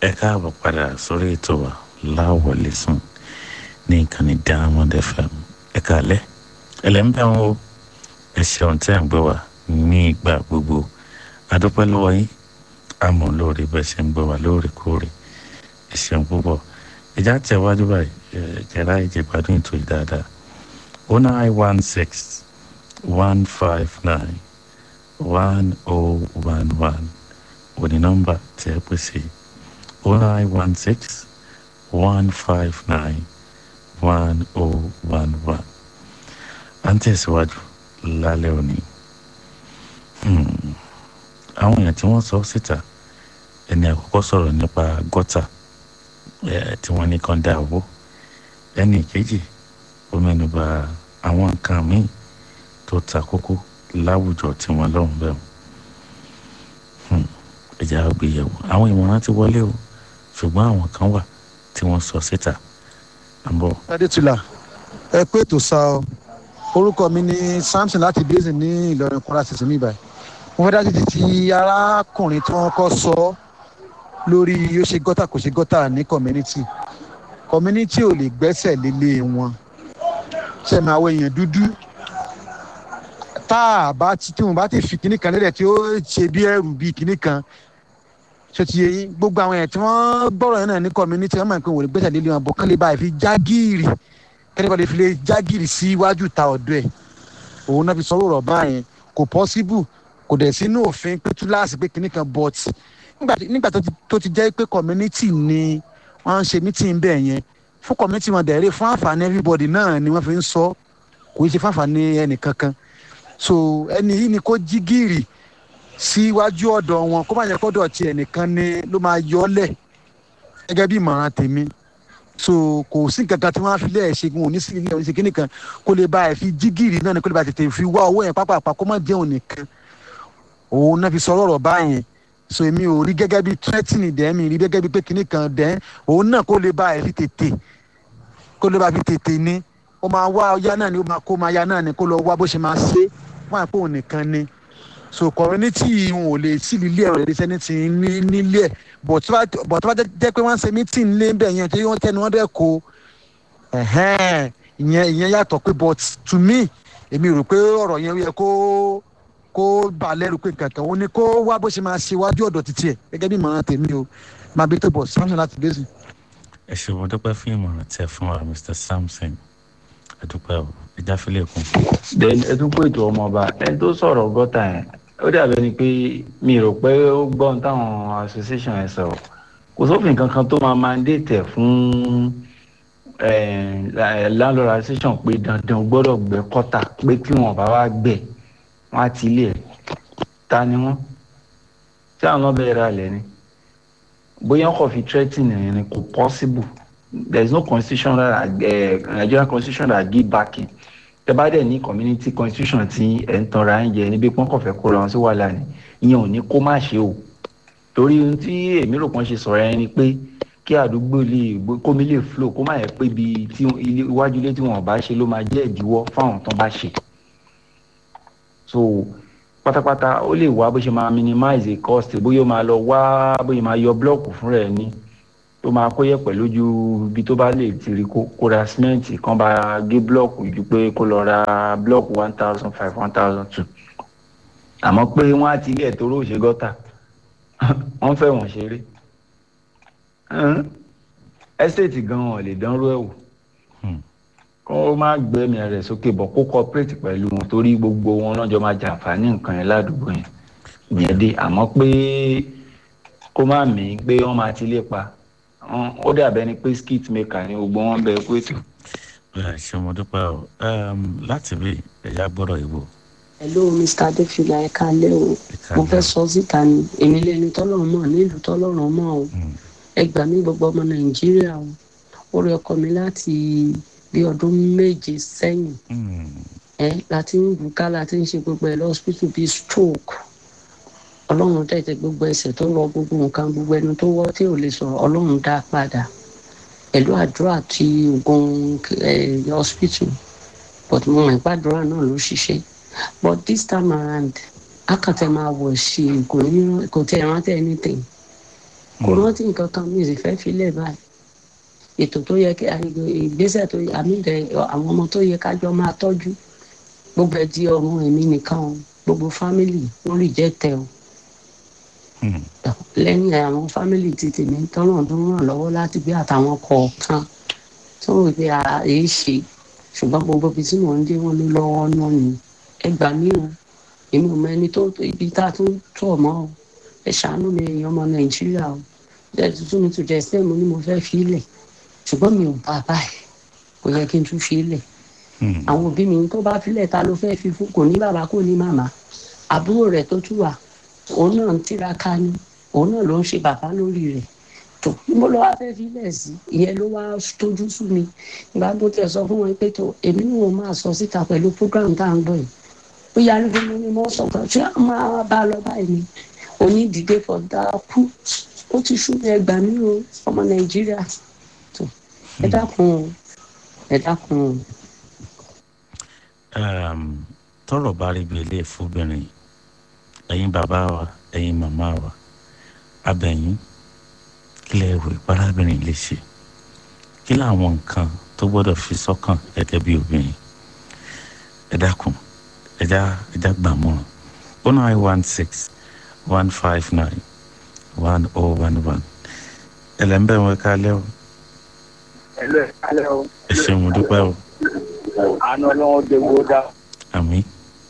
ẹ káàbọ̀ padà sórí ètò wa láwọlé sùn ní ìkànnì diamond fm ẹ kàlẹ́ ẹlẹ́mbẹ́ wọn o ẹ ṣeun tẹ́ ń gbé wa ní ìgbà gbogbo adúpẹ́ lọ́wọ́ yín àmọ́ lórí bẹ́ẹ̀ ṣe ń gbé wa lóòrèkóòrè ẹ ṣeun púpọ̀ ìjà tẹ̀wájú báyìí ẹ jẹ́ra ìjẹ̀gbádùn ètò yìí dáadáa o nine one six one five nine one oh one one òní nọ́mbà tí ẹ pèsè o nine one six one five nine one oh one one à ń tẹ̀síwájú lálẹ́ òní àwọn èèyàn tí wọ́n sọ síta ẹni àkọ́kọ́ sọ̀rọ̀ nípa gọ́tà tí wọ́n ní kan dá owó ẹni ìkejì ó mẹ́nuba àwọn nǹkan míì tó ta kókó láwùjọ tí wọ́n lọ́hùn bẹ́ẹ̀ ẹ̀já gbéyẹ̀wò àwọn ìmọ̀ràn ti wọlé o ṣùgbọ́n àwọn kan wà tí wọ́n sọ síta àbọ̀. adétúlà ẹ pé ètò sá ọ orúkọ mi ni samson láti basin ní ìlọrin kwara ṣẹṣẹ mi báyìí mo fẹ́ dájú ti arákùnrin tí wọ́n kọ́ sọ lórí ó ṣe gọ́tà kò ṣe gọ́tà ní community community ò lè gbẹ́sẹ̀ lélẹ̀ wọn ṣe máa wọ èèyàn dúdú tá a bá ti tí wọn bá ti fi kinní kan lélẹ̀ tí ó ṣe bí ẹrù bí kinní kan ṣe ti yẹ yín gbogbo àwọn èèyàn tí wọ́n gbọ́rọ̀ yẹn náà ní community wọ́n máa ń pè wọ́n lè gbẹ́sẹ̀ lélẹ̀ wọn bọ̀ kán lè bá fi jágìrì kẹ́ni kan lè fi lè jágìrì sí iwájú ta ọ̀dọ́ ẹ̀ òun náà fi sọ ọ̀rọ̀ báyẹn kò possible kò dẹ̀ sínú òfin pé túláàsì pé kinní kan but nígbà tó ti jẹ́ pé community ni wọ́n ń ṣe meeting bẹ́ẹ̀ yẹn fún community wọn dẹ̀rẹ́ fún àǹfààní everybody náà ni wọ́n fi ń sọ kò í ṣe fún àǹfààní ẹnì kankan so ẹni yìí ni kó jí gìrì síwájú ọ̀dọ̀ wọn kó má yẹ kọ́dọ̀ ti ẹnìkan ni ló máa yọ ọ́ lẹ̀ gẹ́gẹ́ bí ìmọ̀ràn tèmi so kò sí nǹkan kan tí wọ́n á fi lé ẹ̀ ṣe wọn ò ní sí ilé ẹ̀ ṣe kíní kan kó lè bá ẹ̀ fi jí gìrì náà ni kó lè bá tètè fi wá owó yẹn pápá kó má jẹun nìkan òun náà fi sọ ọ̀rọ̀ báyẹn so èmi ò rí gẹ́gẹ́ bí threatening dẹ́ mi rí gẹ́gẹ́ bí pé kinní kan dẹ́ òun náà kó lè bá ẹ̀ fi tètè kó lè bá fi tètè ní ó máa wá ọyá náà ni ó máa kó máa ya náà ni kó lọ wá bó ṣe máa ṣe wọn àpò òun nìkan ni so community wọn ò lè sí ilé ẹ̀rọ ìdíṣẹ́ ní ti nílé ẹ̀ bọ̀ tó bá jẹ́ pé wọ́n ń ṣe meeting lé bẹ́ẹ̀ yẹn tí wọ́n tẹ́ni wọ́n dẹ̀ kó ìyẹn ìyẹn yàtọ̀ pé but to me èmi rò pé ọ̀rọ̀ yẹn yẹ kó kó bà lẹ́rù pé kankan ó ní kó wá bó ṣe máa ṣe wájú ọ̀dọ̀ títí ẹ̀ gẹ́gẹ́ bí ìmọ̀ràn tèmi o máa bí tó bọ̀ samson láti gbèsè. ẹ ṣe mo dúpẹ́ fún ìmọ̀ràn tẹ fún wa mr samson ẹ dúpẹ́ o ẹ jáfẹ́lẹ́ kún. then ẹ tún pé ètò ọmọọba ẹni tó sọ̀rọ̀ gọ́tà yẹn ó dàbẹ̀ ni pé mi rò pé ó gbọ́n táwọn association ẹ̀ sọ̀rọ̀ kò sófin kankan tó máa mandate ẹ̀ fún landlord association pé dandan gbọ́dọ̀ gbẹ́ kọ́tà pé kí wọ́n bá wá gbẹ́ wọn á ti ilé ẹ ta ni wọn tí àwọn náà bẹ̀rẹ̀ alẹ̀ ni bóyá ọkọ̀ fi threatening ẹ̀yìn ni kò possible there is no constitution that uh, Nigerian constitution that give backing tẹ bá dẹ̀ ní community constitution tí ẹ̀ ń tanra ẹ̀ ń jẹ níbi pọ́n kọ̀ fẹ́ kó ra wọn sí wàhálà ni ìyẹn ò ní kó má ṣe o torí ohun tí èmi rò pọ́n ṣe sọ̀rọ̀ ẹ ni pé kí àdúgbò lè kómi lè flow kó má yẹ pé ibi iwájú ilé tí wọn bá ṣe ló máa jẹ́ ìdíwọ́ fáwọn tán bá ṣe so pátápátá ó lè wá bó ṣe máa minimize the cost bóyá ó máa lọ wá bóyá máa yọ blọọkù fún rẹ ní tó máa kó yẹ̀pẹ̀ lójú ibi tó bá lè ti rí kó ra símẹ́ǹtì kan bá gé blọọkù ju pé kó lọ ra blọọkù one thousand five one thousand two àmọ́ pé wọ́n á ti rí ẹ̀tọ́ rò ṣe gọ́tà wọ́n fẹ́ wọ́n ṣeré ẹ́stéètì gan-an ò lè dánrú ẹ̀ wò kó má gbẹ́mìí rẹ̀ sókè bọ̀ kó cooperate pẹ̀lú wọn torí gbogbo wọn lọ́jọ́ máa jàǹfààní nǹkan yẹn ládùúgbò yẹn ìyẹn dé àmọ́ pé kó má mí pé wọ́n máa ti lé pa ó dàbẹ́ ni pé skit maker ni gbogbo wọn bẹ kó ètò. ṣé mo dúpẹ́ o láti bí ẹ̀yà gbọ́dọ̀ ìbò. hello mr adefila ẹ káalẹ́ o mo fẹ́ sọ síta ni èmi lẹni tọ́lọ́run mọ̀ nílùú tọ́lọ́run mọ̀ o ẹ gbà mí gbogbo ọmọ nàìjíríà o ó rí ọkọ mi láti bí ọdún méje sẹ́yìn ẹ láti ń bùká láti ń ṣe gbogbo ẹ lọ́sibítù bíi stroke ọlọ́run tẹ̀tẹ̀ gbogbo ẹsẹ̀ tó lọ gbogbo nǹkan gbogbo ẹnu tó wọ́ tí ò lè sọ̀rọ̀ ọlọ́run dá padà pẹ̀lú àdúrà àti oògùn hospital but mo mọ̀ ìpàdúrà náà ló ṣiṣẹ́ but this time around akàtẹ́ máa wọ̀ ṣe kò tẹ̀ rántí anything kò rántí nǹkan kan mi ò sì fẹ́ filẹ̀ báyìí ètò tó yẹ kí ìgbésẹ̀ tó yẹ àmì rẹ̀ àwọn ọmọ tó yẹ kájọ máa tọ́jú gbogbo ẹ̀ di ọ̀run èmi nìkan o gbogbo fámìlì lórí jẹ́ tẹ o Hmm. lẹ́yìn àwọn fámìlì ti tèmi tọ́nà tó ń ràn lọ́wọ́ láti gbé àtàwọn kọ̀ọ̀kan tó ń gbé ara èé ṣe ṣùgbọ́n gbogbo ibi tí mò ń dé wọn ló lọ́wọ́ náà ni ẹ gbà mí o èmi ò mọ ẹni tó ibi tá a tún tọ̀ mọ́ o ẹ ṣàánú mi èèyàn ọmọ nàìjíríà o ẹ tuntun mi tó jẹ ẹsẹ mo ní mo fẹ́ fi ilẹ̀ ṣùgbọ́n mi ò bá a báyìí kò yẹ kí n tún fi ilẹ̀ Hmm. àwọn òbí mi tó bá filẹ̀ ta ló fẹ́ fi fún kò ní bàbá kò ní màmá àbúrò rẹ̀ tó tún wà òun náà ń tiraka ni òun náà ló ń ṣe bàbá lórí rẹ̀ tó níbo ló wá fẹ́ filẹ̀ sí ìyẹn ló wá tójú sú mi ìgbà tó tẹ̀ sọ fún wọn pé tó èmi ni wọn máa sọ síta pẹ̀lú program tá à ń gbọ́ yìí ó yà ní gbogbo ni mo sọ pé ṣé a máa bá a lọ báyìí ni onídìíde fọdà kú ó ti sú mi ẹgbàá mi o ọmọ nàìjíríà tó ẹ dákun o ẹ dákun o. um, tọrọ bá rí bí ilé ìfúnbìnrin ẹ̀yin bàbá wa ẹ̀yin màmá wa abẹ̀yìn kí lẹ rò ìparábìnrin lè ṣe kí làwọn nǹkan tó gbọ́dọ̀ fi sọ́kàn gẹ́gẹ́ bí obìnrin ẹ dákun ẹjá ẹjá gbàmọràn oh nine one six one five nine one oh one one ẹlẹ́nbẹ̀ wọn ká lẹ́ o ẹlẹ alẹ o ẹ ṣeun mo dúpẹ́ o àna ọlọ́run dèwò dá àmì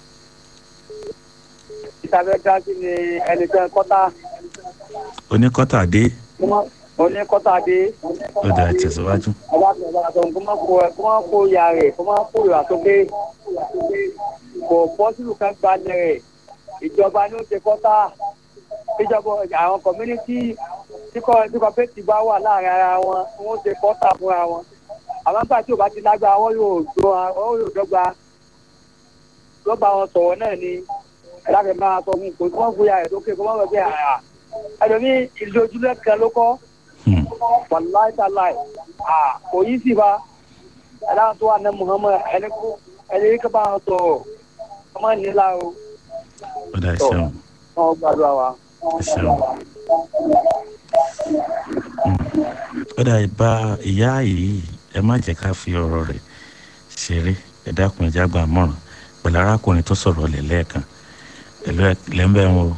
ìtàfẹ́ dá sí ni ẹni tẹ́ kọ́tà oníkọ́tà dé oní kọ́tà dé ó dà tẹ̀síwájú. ọba tó ọba tó kó má kó kó má kó ya rẹ̀ kó má kó ìwà sókè kò bọ́sùlù kan gbalẹ̀ rẹ̀ ìjọba ní ó ṣe kọ́tà ìjọba àwọn community tí kò tí kò pẹ́ẹ́tì bá wà láàrin ara wọn wọ́n ṣe kọ́tà fúnra wọn àwọn nígbà tí ò bá ti lágbára wọn yóò do wọn yóò dọ́gba lọ́ba wọn sọ̀rọ̀ náà ni ẹ̀dáfẹ́ máa sọ fún kò tí wọ́n fúya rẹ̀ lókè kó má wọ̀ pé àrà ẹlòmí ìlú ojúlẹ̀ kan ló kọ́ Hmm. wàláì tàláì kò yí sí ba ẹ̀dá tó wà ní muhammed ẹni kú ẹni yìí kaba sọ̀rọ̀ ọmọ nílá o ó dà ṣeun wọn gbàdúrà wa. ẹ ṣeun. Hmm. ó dà ìbá ìyá yìí ẹ má jẹ́ ká fi ọ̀rọ̀ rẹ̀ ṣeré ẹ dákun ẹ jágbá mọ̀ràn pẹ̀lú arákùnrin tó sọ̀rọ̀ lẹ̀ lẹ́ẹ̀kan ẹ̀lú lẹ́ńbẹ̀ wọn o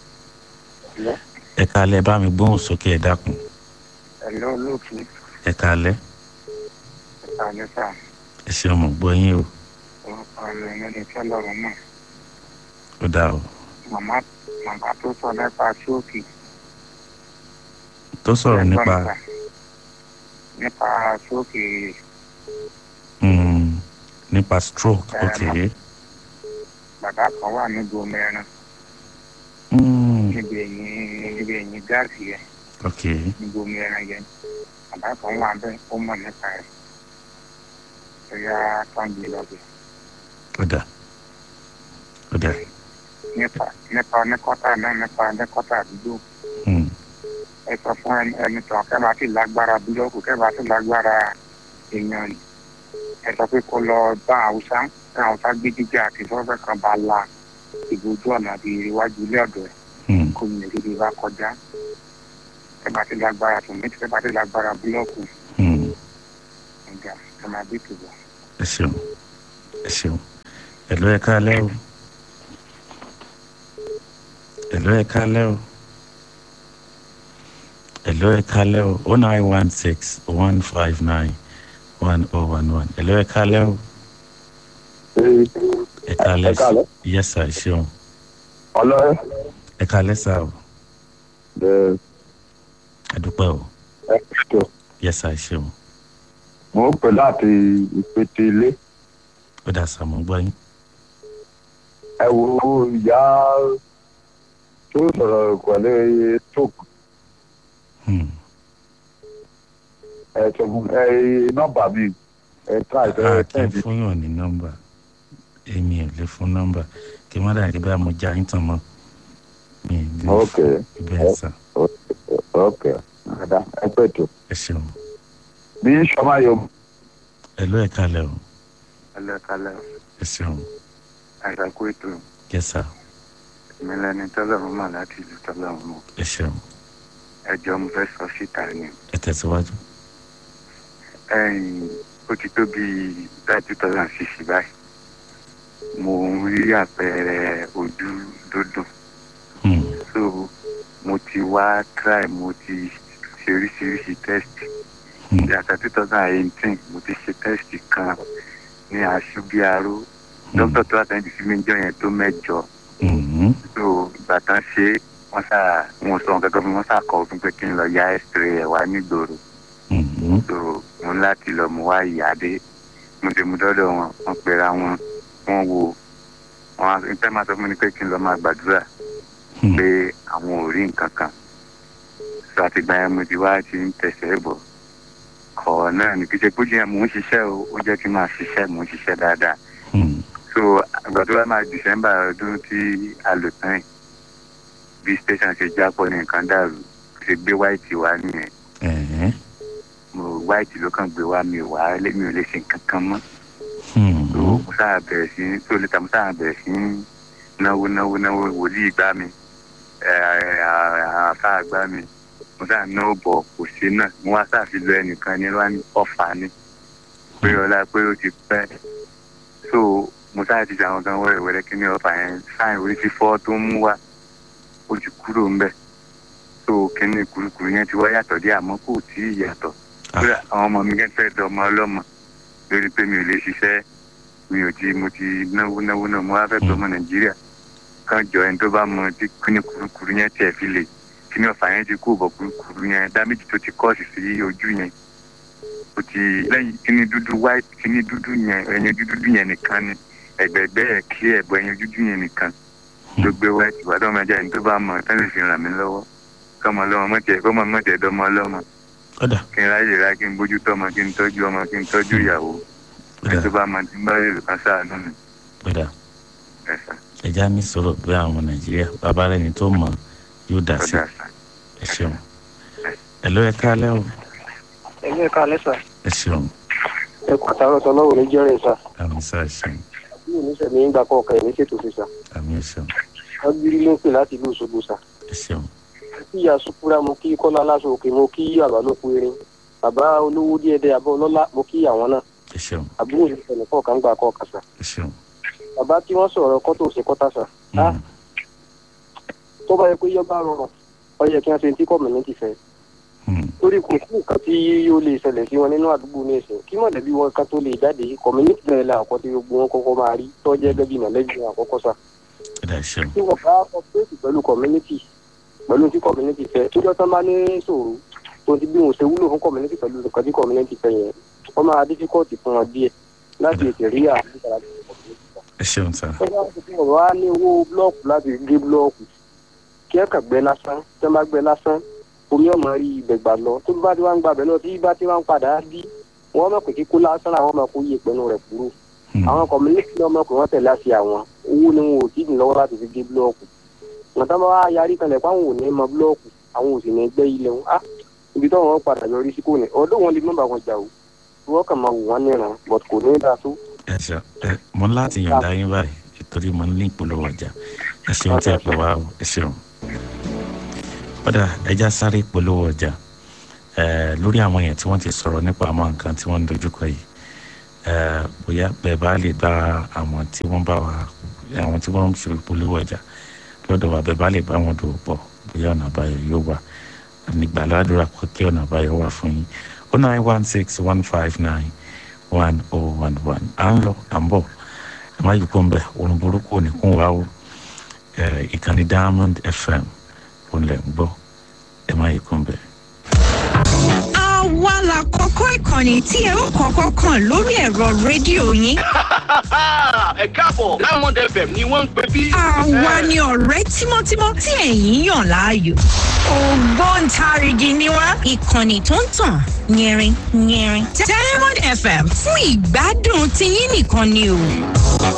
ẹ kalẹ̀ bá mi gbóhùn sókè ẹ dákun ẹ̀lọ́ olóòtú ẹ kalẹ̀ àlẹ́sà ẹ ṣeun mọ̀ gbọ́ yín o orúkọ rẹ̀ lẹ́ni tí ọlọ́run mọ̀ ó dà o màmá màmá tó sọ nípa ṣóòkì tó sọ̀rọ̀ nípa nípa ṣóòkì hmm, nípa stroke Ẹ, ok bàbá kan wà níbi omi ẹran Hmm, níbi ẹ̀yìn níbi ẹ̀yìn gáàsì yẹn ok níbi omi ẹran yẹn bàbá kan wà bẹ́ẹ̀ ó mọ̀ nípa rẹ̀ ẹ̀yà tọ́ǹdì lọ́bẹ̀ ó dà ó dà nípa nípa oníkọ́tà náà nípa oníkọ́tà àdúgbò Hmm, ẹ sọ fún ẹni ẹni tàn kẹ́ bá sì lágbára búlọ́ọ̀kù kẹ́ bá sì lágbára èèyàn ni ẹ sọ pé kó lọ bá haúsá kí haúsá gbé jíjẹ àti sọ́fẹ̀ kan bá la ìgbójú ọ̀nà àbí iwájú ilé ọ̀dọ̀ ẹ̀ hmm, kó mi lè bá kọjá kẹ́ bá sì lágbára tòmítì kẹ́ bá sì lágbára búlọ́ọ̀kù hmm. ọ̀gá ẹ máa bí tòbọ̀. ẹ ṣeun ẹ ṣeun ẹ̀lọ́ ẹ kalẹ́ o ẹ̀lọ́ ẹ kalẹ́ o ẹ̀lọ́ ẹ kalẹ́ o oh nine one six one five nine one oh one one ẹ̀lọ́ ẹ kalẹ́ o ẹ kalẹ́ Ẹ káalẹ́. yes sir ẹ ṣeun ọlọ́rẹ́ ẹ kalẹ́ sir o ẹ ẹ dúpẹ́ o ẹ tó yes sir ẹ ṣeun mo ń pè láti ìpètè ilé ó dà sàmú gbọ́ yín ẹ wo ìyá tó sọ̀rọ̀ pẹ̀lú tók Hmm. ẹ sọ fún ẹ nọ́mbà mi ẹ ká a ìfẹ́ kì í tẹ́ǹdì fún yàn ní nọ́mbà èmi ò lè fún nọ́mbà kí n má dàgbé bá mo já yín tán mọ́ mi ì lè ok bẹ́ẹ̀ sà ok ada ẹ pẹ́ tó ẹ ṣeun bí sọmá yọ ẹ ló ẹ kalẹ̀ o ẹlẹ́kalẹ̀ ẹ ṣeun àìsàkó ètò yes sir mi lẹni tọ́lọ́run mọ̀ láti ìlú tọ́lọ́run mọ̀ ẹ ṣeun ẹjọ́ mo fẹ́ sọ síta ni ẹ tẹ̀síwájú. ẹ̀yìn ó ti tó bíi báyìí two thousand six báyìí mo ń rí àpẹẹrẹ ojú dúdùn Hmm. so mo ti wá try mo ti ṣe oríṣiríṣi test Hmm. yàtọ̀ two thousand eighteen mo ti ṣe test kan ní aṣubiaro dókítà tó àtẹ̀jú sí mi jọ yẹn tó mẹ́jọ Hmm. so ìgbà tán ṣe wọ́n sá wọn sọ nǹkan kan fún mi, wọ́n sá kọ fún pé kí n lọ ya x-ray ẹ̀ wá nígboro Hmm. so mo ní láti lọ mo wá ìyáde mo ti mú dọ́dọ̀ wọn wọ́n pera wọn wọ́n wo wọn á ń tẹ́ máa sọ fún mi ni pé kí n lọ máa gbàdúrà Hmm. pé àwọn ò rí nǹkan kan so àtìgbà yẹn mo ti wá ti ń tẹ̀sẹ̀ bọ̀ kọ̀ náà ní kí ṣe pé jẹ́ mò ń ṣiṣẹ́ o ó jẹ́ kí n máa ṣiṣẹ́ mò ń ṣiṣẹ́ dáadáa Hmm. so àgbà tó bá máa december ọdún tí a lò tán yìí bí station ṣe jápọ̀ ní nǹkan dàrú ṣe gbé white wá nìyẹn Ẹ̀hẹ́. mo white ló kàn gbé wá mi ò wá lé- mi ò lè ṣe nǹkan kan mọ́ Hmm. so mo sáà bẹ̀rẹ̀ sí tó lè ta mo sáà bẹ̀rẹ̀ sí náwó náwó náwó wòlíì gbá mi àfa gbá mi mo sáà náwó bọ̀ kò sí náà mo wá sáà fi lọ ẹnìkan ní wá ní ọ̀fà ni pé ọlá pé ó ti pẹ́ so mo sáà ti ṣàwọn kan wẹ́rẹ́wẹ́rẹ́ kí ní ọ̀fà yẹn sáà orí fífọ́ tó ń mú wá ó ti kúrò ń bẹ̀ so kíní kurukuru yẹn ti wá yàtọ̀ dé àmọ́ kò tí ì yàtọ̀ kódà àwọn ọmọ mi kẹ́kẹ́ dọmọ ọlọ́mọ lórí pé mi ò lè ṣiṣẹ́ mi ò ti mo ti náwó náwó náà mo wá fẹ́ gbọmọ nàìjíríà kan jọ ẹni tó bá mọ tí kíní kurukuru yẹn tiẹ̀ fi lè kíní ọ̀fà yẹn ti kú bọ̀ kurukuru yẹn dáméjì tó ti kọ́ọ̀sì sí ojú yẹn o ti lẹ́yìn kíní dúdú white kíní dúdú yẹn ẹyin dúdú yẹn nìkan ni ẹgbẹ̀gbẹ́ ẹ̀ kí ẹ̀bọ ẹyin dúdú yẹn nìkan ló gbé white ìbàdàn ọmọ ẹja ẹni tó bá mọ tẹ́lẹ̀ fi ràn mí lọ́wọ́ kọ́mọ lọ́mọ mọ̀tẹ́ kọ́mọ mọ̀tẹ́ dọ́mọ ọlọ́mọ Ọ̀dà. kí n ráyè rà kí n bójú tọ́mọ kí n tọ́jú ọmọ kí n tọ́jú ìyàwó ẹni tó Ọ̀dà. bá mọ tí ń bá rèé kan sáànù mi Ọ̀dà. ẹ̀sà ẹja ní sọ̀rọ̀ bí àwọn ọmọ nàìjíríà bàbá rẹ̀ ní tó mọ̀ yóò dà sí ọ̀dà sà. ẹ ṣeun ẹ ló ẹ kálẹ́ o ẹ̀mí ẹ̀ka alẹ́ sà ẹ ṣeun ẹ kú àtàrọ̀ sọ lọ́wọ́ ní jẹ́rìn sà àmì sá ẹ ṣeun bí oníṣẹ́ mi ń gbà kọ́ ọ̀kan ẹ̀mí ṣètò sí sà àmì ẹ ṣeun wọ́n gbírí ló ń pè láti ìlú Òṣogbo sà ẹ ṣeun kí ìyá sukura mo kí kọ́lá aláṣọ òkè mo kí àbá ló kú erin bàbá olówó díẹ̀ dẹ́ abọ́ ọlọ́lá mo kí àwọn náà ẹ ṣeun àbúrò ìṣẹ̀lẹ̀ kọ̀ọ̀kan gbà kọ̀ọ̀kan sà ẹ ṣeun. bàbá tí wọ́n sọ̀rọ̀ kọ́tò ṣe kọ́tà sà á Hmm. tó bá yẹ pé yọba rọrùn ó yẹ kí wọ́n ṣe tí kọ́mìnítì fẹ́ Hmm. torí kò sí nǹkan tí yóò lè ṣẹlẹ̀ sí wọn nínú àdúgbò ní ìsìn kí mọ̀lẹ́bí wọn kan tó lè jáde kọ́mìnítì náà la àkọ́tí gbogbo wọn kọ́kọ́ máa rí tó jẹ́ gẹ́gẹ́ bí mọ̀lẹ́bí wọn àkọ́kọ́ sà Ọ̀dà ẹ ṣeun tí wọ́n bá ọpẹ́ẹ̀tì pẹ̀lú community pẹ̀lú tí community fẹ́ tó jọ́ tán bá ní ṣòro tó ti bí wọn ṣe wúlò fún community pẹ̀lú nǹkan tí community fẹ́ yẹn wọ́n máa difficult fún wọn díẹ̀ láti ètè rí àbúrò ẹ ṣeun sá tó bá ti fi ọ̀rọ̀ á ní owó blọọkù láti gé blọọkù kí ẹ kàn gbẹ lásán tí wọ́n bá gbẹ lásán omi ọmọ rí ibẹ̀ gbà lọ tó bá ti wá ń gbà bẹ̀ lọ tí bá ti wá ń padà bí wọ́n mọ̀ pé kíkó lásán àwọn ọmọ kó yé pẹ̀lú rẹ̀ kúrò Hmm. àwọn community náà mọ̀ pé wọ́n tẹ̀lé àṣẹ àwọn owó ni wọn ò tí ì lọ́wọ́ láti fi gé búlọ́ọ̀kù wọn tá bá wá yarí kalẹ̀ pé àwọn ò ní mọ búlọ́ọ̀kù àwọn ò sì ní gbẹ́ ilẹ̀ wọn á ibi tó wọn padà yọrí sí kò ní ọdún wọn lè má bá wọn jà o wọn kàn máa wò wọn níran but kò ní dáa tó. ẹ ṣe ẹ mo ní láti yọ̀ǹda yín báyìí nítorí mo ní ìpolówó ọjà ẹ ṣeun tí ẹ pè wá o ẹ ṣeun. ọ̀dà ẹja sáré ìpolówó ọjà ẹ lórí àwọn yẹn tí wọ́n ti sọ̀rọ̀ nípa àwọn nǹkan tí wọ́n ń dojúkọ yìí ẹ bóyá bẹ́ẹ̀ bá lè bá àwọn tí wọ́n bá wa àwọn tí wọ́n ń ṣe ìpolówó ọjà lọ́dọ̀ wa bẹ́ẹ̀ bá lè bá wọn dòwò pọ̀ bóyá ọ̀nà àbáyọ yóò wà nígbà ládùúrà pé kí ọ̀nà àbáyọ wà fún yín o nine one six one five nine one oh one one à ń lọ à ń bọ̀ ẹ má yí kó ń bẹ̀ òun burúkú ò ní kún wa o ẹ ìkànnì diamond fm òun lẹ̀ ń gbọ́ ẹ má yí kó ń bẹ̀. àwa la kọ́kọ́ ìkànnì tí ẹ ó kọ́kọ́ kàn lórí ẹ̀rọ rédíò yín. ẹ káàbọ̀ diamond fm ni wọ́n ń pè bí. àwa ni ọ̀rẹ́ tímọ́tímọ́ tí ẹ̀yin yàn láàyò. ògbóǹtarìgì ni wá ìkànnì tó ń tàn yẹrin yẹrin. diamond fm fún ìgbádùn tiyín nìkan ni o.